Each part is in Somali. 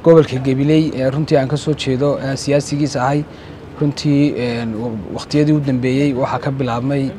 gobolka gabiley runtii aan ka soo jeedo siyaasigiisa ahay runtii wakhtiyadii u dambeeyey waxaa ka bilaabmay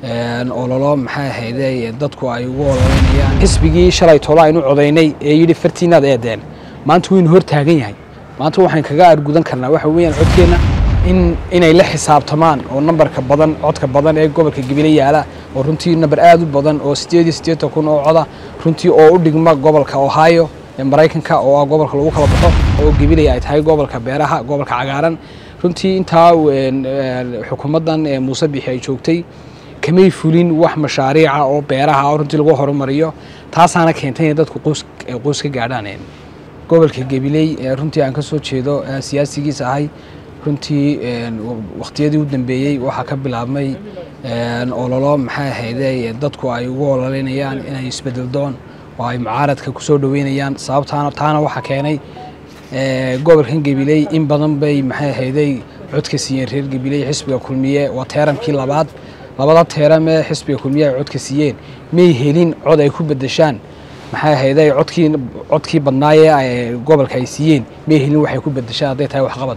ololo maxay ahayde dadku ay ugu ololeynayaan xisbigii shalay tolo aynu codaynay ee yidhi fartiinaad eedeen maanta waynu hor taagan yahay maanta waxaan kaga argudan karnaa waxa weeyaan codkeenna in inay la xisaabtamaan oo nambarka badan codka badan ee gobolka gabiley yaala oo runtii namber aada u badan oo sideed iyo siddeetan kun oo coda runtii oo u dhigma gobolka ohio ee maraykanka oo ah gobolka lagu kala baxo oo gabiley ay tahay gobolka beeraha gobolka cagaaran runtii intaa xukuumaddan muuse bixi ay joogtay kamay fulin wax mashaariica oo beeraha oo runtii lagu horumariyo taasaana keentay inay dadku qoys ka gaadhaan gobolka gabiley runtii aan ka soo jeedo siyaasigiisa ahay runtii wakhtiyadii u dambeeyey waxaa ka bilaabmay ololo maxay ahayde dadku ay ugu ololeynayaan inay isbedeldoon oo ay mucaaradka kusoo dhaweynayaan sababtaana taana waxaa keenay gobolkan gabiley in badan bay maxay ahayday codka siiyeen reer gabiley xisbiga kulmiye waa teeramkii labaad labada teeram ee xisbiga kulmiye ay codka siiyeen may helin cod ay ku bedeshaan maxay ahayday codkii codkii badnaayee gobolka ay siiyeen may helin waxay ku bedeshaan hadday tahay waxqabad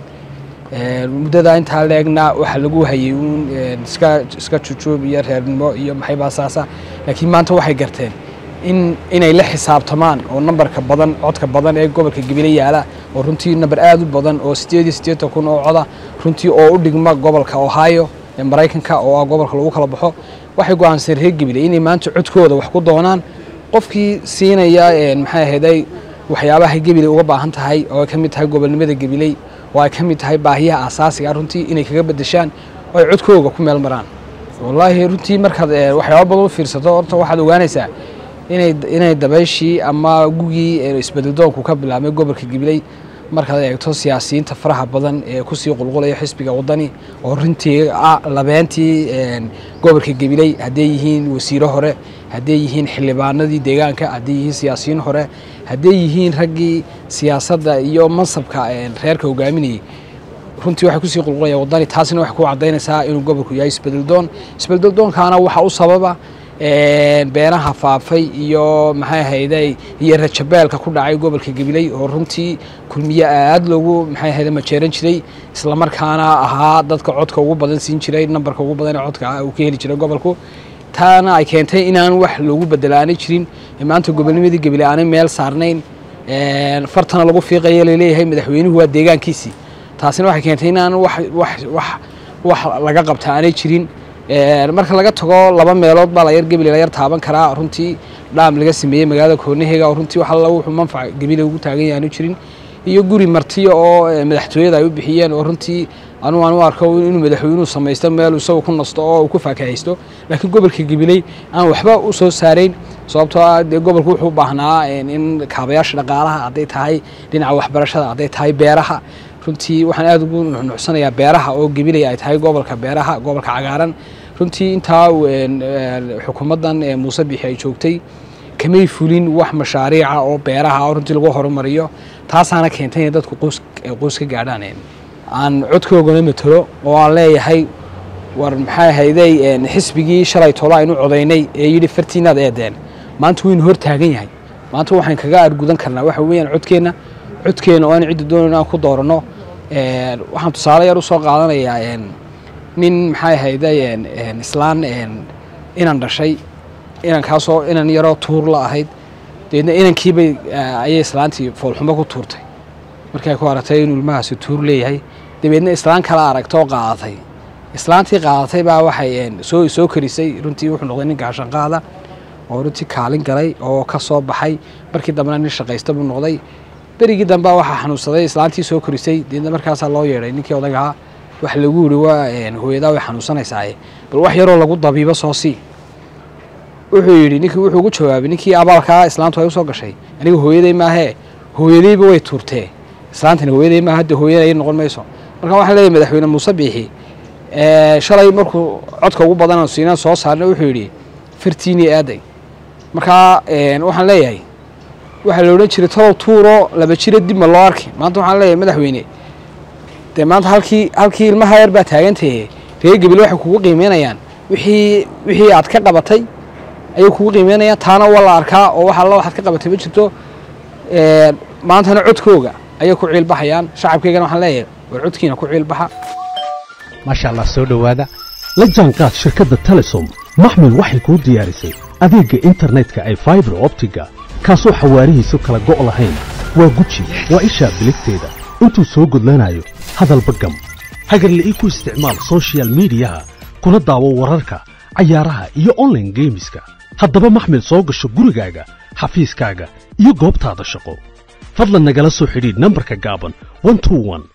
muddada intaa leegna waxaa lagu hayay uun iska iska jujuub iyo reernimo iyo maxaybaa saasa laakiin maanta waxay garteen in inay la xisaabtamaan oo nambarka badan codka badan ee gobolka gabiley yaala oo runtii namber aada u badan oo sideed iyo siddeetan kun oo coda runtii oo u dhigma gobolka ohio ee maraykanka oo ah gobolka lagu kala baxo waxay go-aanseen reer gabiley inay maanta codkooda wax ku doonaan qofkii siinaya maxay ahayday waxyaabaha gabiley uga baahan tahay oo ay ka mid tahay gobolnimada gabiley oo ay ka mid tahay baahiyaha asaasiga runtii inay kaga bedeshaan oo ay codkooga ku meel maraan wallaahi runtii markaad waxyaaba badan u fiirsato horta waxaad ogaanaysaa inay inay dabayshii ama gugii isbedeldoonku ka bilaabmay gobolka gabiley markaad eegto siyaasiyiinta faraha badan ee kusii qulqulaya xisbiga wadani oo runtii labeentii gobolka gabiley hadday yihiin wasiiro hore hadday yihiin xildhibaanadii deegaanka hadday yihiin siyaasiyiin hore hadday yihiin raggii siyaasadda iyo mansabka reerka hogaaminayay runtii waxay kusii qulqulaya wadani taasina waxay ku cadaynaysaa inuu gobolku yahay isbedeldoon isbedeldoonkaana waxaa u sababa beenaha faafay iyo maxay ahayday iyo rajabeelka ku dhacay gobolka gabiley oo runtii kulmiye aad loogu maxay ahayde majeeran jiray islamarkaana ahaa dadka codka ugu badan siin jiray nambarka ugu badan ee codka uu ka heli jiray gobolku taana ay keentay inaan wax loogu bedelaanay jirin maanta gobolnimadii gabiley aanay meel saarnayn fartana lagu fiiqayo laleeyahay madaxweynuhu waa deegaankiisii taasina waxay keentay inaan wax wax wax wax laga qabta aanay jirin marka laga tago laba meelood baa layar gabiley la yar taaban karaa runtii dhaam laga sameeyey magaalada koornaheyga oo runtii wax alla wuxuu manfac gabiley ugu taagan yahay aanu jirin iyo guri martiya oo madaxtooyada ay u bixiyeen oo runtii anu aan u arko inuu madaxweynuhu samaysto meel isagu ku nasto oo uu ku faakahaysto laakiin gobolka gabiley aan waxba u soo saarayn sababtoo ah dee gobolku wuxuu u baahnaa in kaabayaasha dhaqaalaha hadday tahay dhinaca waxbarashada hadday tahay beeraha runtii waxaan aada ugu nuxnuxsanayaa beeraha oo gabiley ay tahay gobolka beeraha gobolka cagaaran runtii intaa xukuumaddan muuse bixi ay joogtay kamay fulin wax mashaariica oo beeraha oo runtii lagu horumariyo taasaana keentay inay dadku qoys ka gaadhaan aan codkoogana matalo oo aan leeyahay war maxay ahayday xisbigii shalay tolo aynu codaynay ee yidhi fartiinaad eedeen maanta waynu hor taagan yahay maanta waxaan kaga argudan karnaa waxa weeyaan codkeenna codkeena oo aan cidda doonayn aan ku dooranno waxaan tusaale yar usoo qaadanayaa nin maxay ahayday islaan inan dhashay inankaasoo inan yaroo tuur la ahayd dabeedna inankiibay ayay islaantii foolxumo ku tuurtay markay ku aragtay inuu ilmahaasi tuur leeyahay dabeedna islaan kala aragta oo qaadatay islaantii qaadatay baa waxay soo soo karisay runtii wuxuu noqday nin gaashanqaada oo runtii kaalin galay oo ka soo baxay markii dambena nin shaqaysta buu noqday berigii dambe waxaa xanuunsaday islaantii soo korisay deedna markaasaa loo yeedhay ninkii odagahaa waxa lagu yidhi waa hooyadaa way xanuunsanaysaa bal wax yaroo lagu dabiibo soo sii wuxuu yidhi ninkii wuxuu ugu jawaabay ninkii abaalkaa islaantu ay usoo gashay aniga hooyaday maahee hooyadayba way tuurtee islaantani hooyaday maaha hadda hooyaday ay noqon mayso marka waxaan leeyahay madaxweyne muuse biixi shalay markuu codka ugu badan siinaan soo saarna wuxuu yidhi fartiinii aaday markaa waxaan leeyahay waxaa la odhan jiray talow tuuro laba jiro dibma loo arki maanta waxaan leeyahay madaxweyne dee maanta halkii halkii ilmaha yar baa taagantahe reer gabil waxay kugu qiimeynayaan wixii wixii aad ka qabatay ayay kugu qiimeynayaan taana waa la arkaa oo wax alla waxaad ka qabatay ma jirto maantana codkooga ayay ku ciilbaxayaan shacabkaygana waxaan leeyahay war codkiina ku ciilbaxa maasha allah soo dhowaada la jaanqaad shirkadda telesom maxmil waxay kuu diyaarisay adeegga internetka ay faibar optiga kaasoo xawaarihiisu kala go' lahayn waa guji waa ishaa biligteeda intuu soo gudlanayo hadalba gam hagarla'ii ku isticmaal sochial midiyaha kuna daawo wararka cayaaraha iyo onlaine geemiska haddaba maxmil soo gasho gurigaaga xafiiskaaga iyo goobtaada shaqo fadlan nagala soo xidhiidh nambarka gaaban